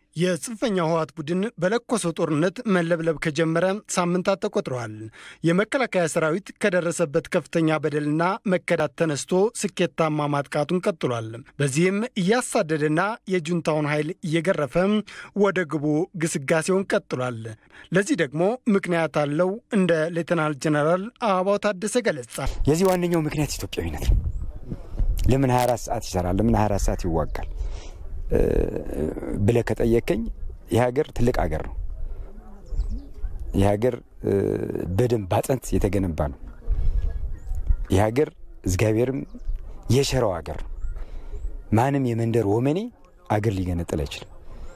የጽንፈኛው ህወሓት ቡድን በለኮሰው ጦርነት መለብለብ ከጀመረ ሳምንታት ተቆጥረዋል። የመከላከያ ሰራዊት ከደረሰበት ከፍተኛ በደልና መከዳት ተነስቶ ስኬታማ ማጥቃቱን ቀጥሏል። በዚህም እያሳደደና የጁንታውን ኃይል እየገረፈ ወደ ግቡ ግስጋሴውን ቀጥሏል። ለዚህ ደግሞ ምክንያት አለው እንደ ሌተናል ጀነራል አበባው ታደሰ ገለጻ። የዚህ ዋነኛው ምክንያት ኢትዮጵያዊነት ነው። ለምን 24 ሰዓት ይሰራል? ለምን 24 ሰዓት ይዋጋል ብለህ ከጠየቀኝ ይህ ሀገር ትልቅ ሀገር ነው። ይህ ሀገር በደንብ ባጥንት የተገነባ ነው። ይህ ሀገር እግዚአብሔርም የሸረው ሀገር ነው። ማንም የመንደር ወመኔ አገር ሊገነጥል አይችልም።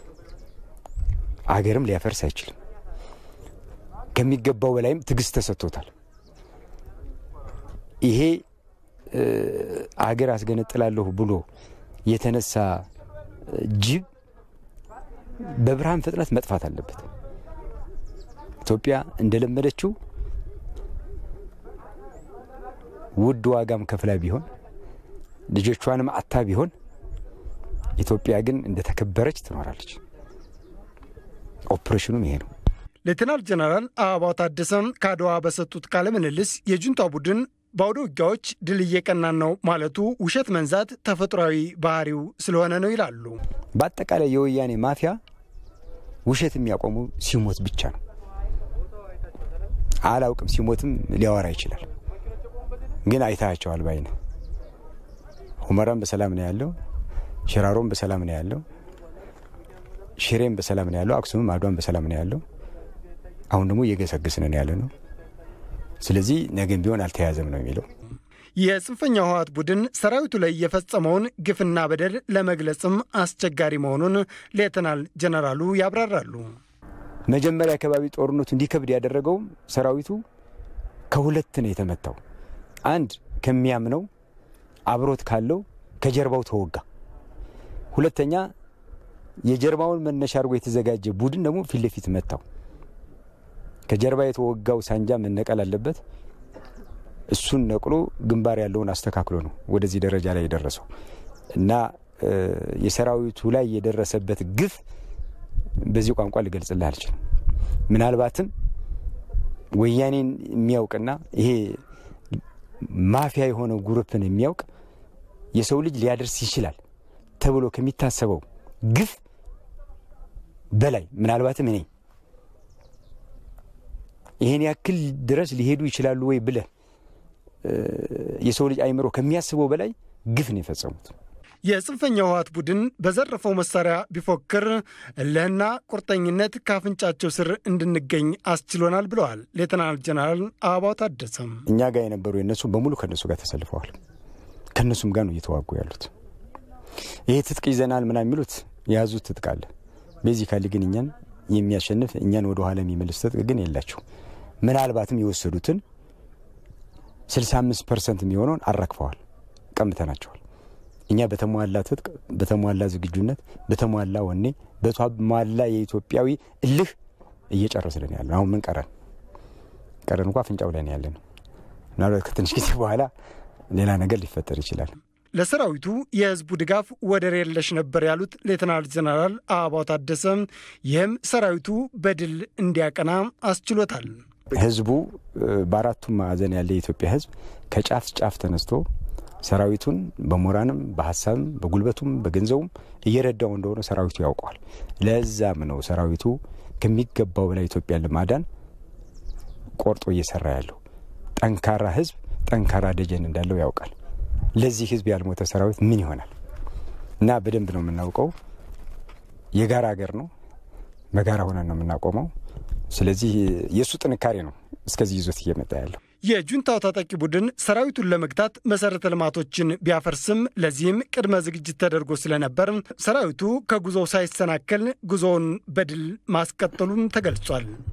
አገርም ሊያፈርስ አይችልም። ከሚገባው በላይም ትዕግስት ተሰጥቶታል። ይሄ አገር አስገነጥላለሁ ብሎ የተነሳ ጅብ በብርሃን ፍጥነት መጥፋት አለበት። ኢትዮጵያ እንደለመደችው ውድ ዋጋም ከፍላ ቢሆን ልጆቿንም አታ ቢሆን ኢትዮጵያ ግን እንደተከበረች ትኖራለች። ኦፕሬሽኑም ይሄ ነው። ሌተናል ጀነራል አበባው ታደሰም ከአድዋ በሰጡት ቃለ ምልልስ የጁንታው ቡድን በአውደ ውጊያዎች ድል እየቀናን ነው ማለቱ ውሸት መንዛት ተፈጥሯዊ ባህሪው ስለሆነ ነው ይላሉ። በአጠቃላይ የወያኔ ማፊያ ውሸት የሚያቆሙ ሲሞት ብቻ ነው። አላውቅም፣ ሲሞትም ሊያወራ ይችላል። ግን አይታቸዋል ባይነ ሁመራም በሰላም ነው ያለው፣ ሽራሮም በሰላም ነው ያለው፣ ሽሬም በሰላም ነው ያለው፣ አክሱምም አድዋም በሰላም ነው ያለው። አሁን ደግሞ እየገሰገስን ነው ያለ ነው። ስለዚህ ነገም ቢሆን አልተያዘም ነው የሚለው። የጽንፈኛው ህወሓት ቡድን ሰራዊቱ ላይ የፈጸመውን ግፍና በደል ለመግለጽም አስቸጋሪ መሆኑን ሌተናል ጀነራሉ ያብራራሉ። መጀመሪያ አካባቢ ጦርነቱ እንዲከብድ ያደረገውም ሰራዊቱ ከሁለት ነው የተመታው። አንድ ከሚያምነው አብሮት ካለው ከጀርባው ተወጋ። ሁለተኛ የጀርባውን መነሻ አድርጎ የተዘጋጀ ቡድን ደግሞ ፊት ለፊት መታው። ከጀርባ የተወጋው ሳንጃ መነቀል አለበት። እሱን ነቅሎ ግንባር ያለውን አስተካክሎ ነው ወደዚህ ደረጃ ላይ የደረሰው እና የሰራዊቱ ላይ የደረሰበት ግፍ በዚህ ቋንቋ ልገልጽልህ አልችልም። ምናልባትም ወያኔን የሚያውቅና ይሄ ማፊያ የሆነ ጉሩፕን የሚያውቅ የሰው ልጅ ሊያደርስ ይችላል ተብሎ ከሚታሰበው ግፍ በላይ ምናልባትም እኔ ይሄን ያክል ድረስ ሊሄዱ ይችላሉ ወይ ብለህ የሰው ልጅ አይምሮ ከሚያስበው በላይ ግፍ ነው የፈጸሙት። የጽንፈኛው ህወሓት ቡድን በዘረፈው መሳሪያ ቢፎክር እልህና ቁርጠኝነት ከአፍንጫቸው ስር እንድንገኝ አስችሎናል ብለዋል ሌተናል ጀነራል አበባው ታደሰም። እኛ ጋር የነበሩ የነሱ በሙሉ ከነሱ ጋር ተሰልፈዋል። ከነሱም ጋር ነው እየተዋጉ ያሉት። ይሄ ትጥቅ ይዘናል ምናምን የሚሉት የያዙት ትጥቅ አለ። ቤዚካሊ ግን እኛን የሚያሸንፍ እኛን ወደ ኋላ የሚመልስ ትጥቅ ግን የላቸው። ምናልባትም የወሰዱትን 65 ፐርሰንት የሚሆነውን አራግፈዋል፣ ቀምተናቸዋል። እኛ በተሟላ ትጥቅ፣ በተሟላ ዝግጁነት፣ በተሟላ ወኔ፣ በተሟላ የኢትዮጵያዊ እልህ እየጨረስን ያለ አሁን ምን ቀረን? ቀረን እንኳ አፍንጫው ላይ ያለ ነው። ምናልባት ከትንሽ ጊዜ በኋላ ሌላ ነገር ሊፈጠር ይችላል። ለሰራዊቱ የህዝቡ ድጋፍ ወደር የለሽ ነበር ያሉት ሌተናል ጀነራል አበባው ታደሰ ይህም ሰራዊቱ በድል እንዲያቀና አስችሎታል። ህዝቡ በአራቱም ማዕዘን ያለ የኢትዮጵያ ህዝብ ከጫፍ ጫፍ ተነስቶ ሰራዊቱን በሞራንም በሀሳብም በጉልበቱም በገንዘቡም እየረዳው እንደሆነ ሰራዊቱ ያውቀዋል። ለዛም ነው ሰራዊቱ ከሚገባው በላይ ኢትዮጵያን ለማዳን ቆርጦ እየሰራ ያለው። ጠንካራ ህዝብ ጠንካራ ደጀን እንዳለው ያውቃል። ለዚህ ህዝብ ያልሞተ ሰራዊት ምን ይሆናል? እና በደንብ ነው የምናውቀው። የጋራ ሀገር ነው። በጋራ ሆነን ነው የምናቆመው። ስለዚህ የእሱ ጥንካሬ ነው እስከዚህ ይዞት እየመጣ ያለው። የጁንታው ታጣቂ ቡድን ሰራዊቱን ለመግታት መሰረተ ልማቶችን ቢያፈርስም ለዚህም ቅድመ ዝግጅት ተደርጎ ስለነበር ሰራዊቱ ከጉዞው ሳይሰናከል ጉዞውን በድል ማስቀጠሉም ተገልጿል።